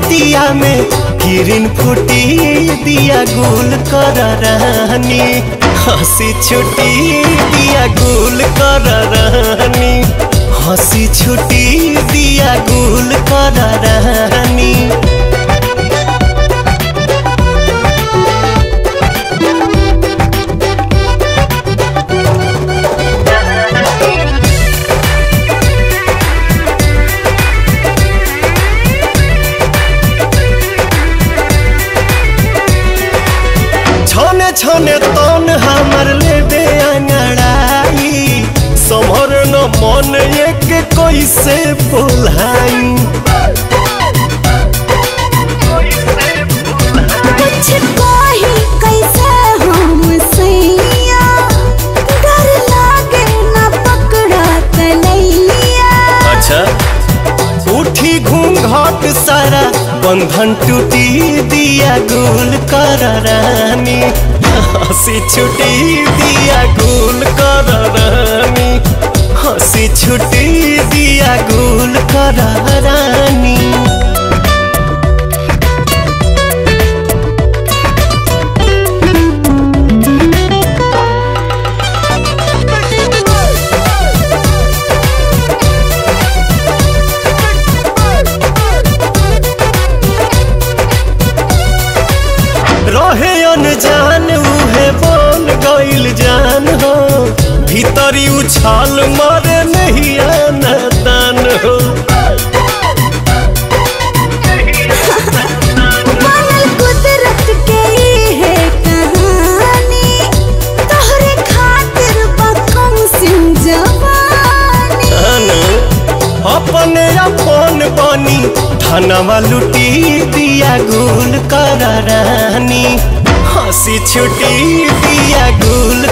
दिया में किरण फूटी दिया गुल कर रानी हंसी छुटी दिया गुल कर रानी हंसी छुटी दिया गुल कर रानी छने छने तन हमर लेबे अंगड़ाई समर न मन एक कैसे बोलाई कुछ कही कैसे हम सैया डर लागे ना पकड़ा तलैया अच्छा उठी घूंघट सारा बंधन टूटी दिया गुल कर रानी हंसी छुटी दिया गुल कर रानी हंसी छुटी दिया गुल कर रानी रहे अनजान उहे बन गइल जान हो भीतरी उछाल मारे नहीं आना दान हो बनल कुदरत के ई है कहानी तोहरे खातिर बकम सिंह जवानी अनु अपने अपन बनी धनवा लुटी दिया गुल कर रानी हंसी छुटी दिया गुल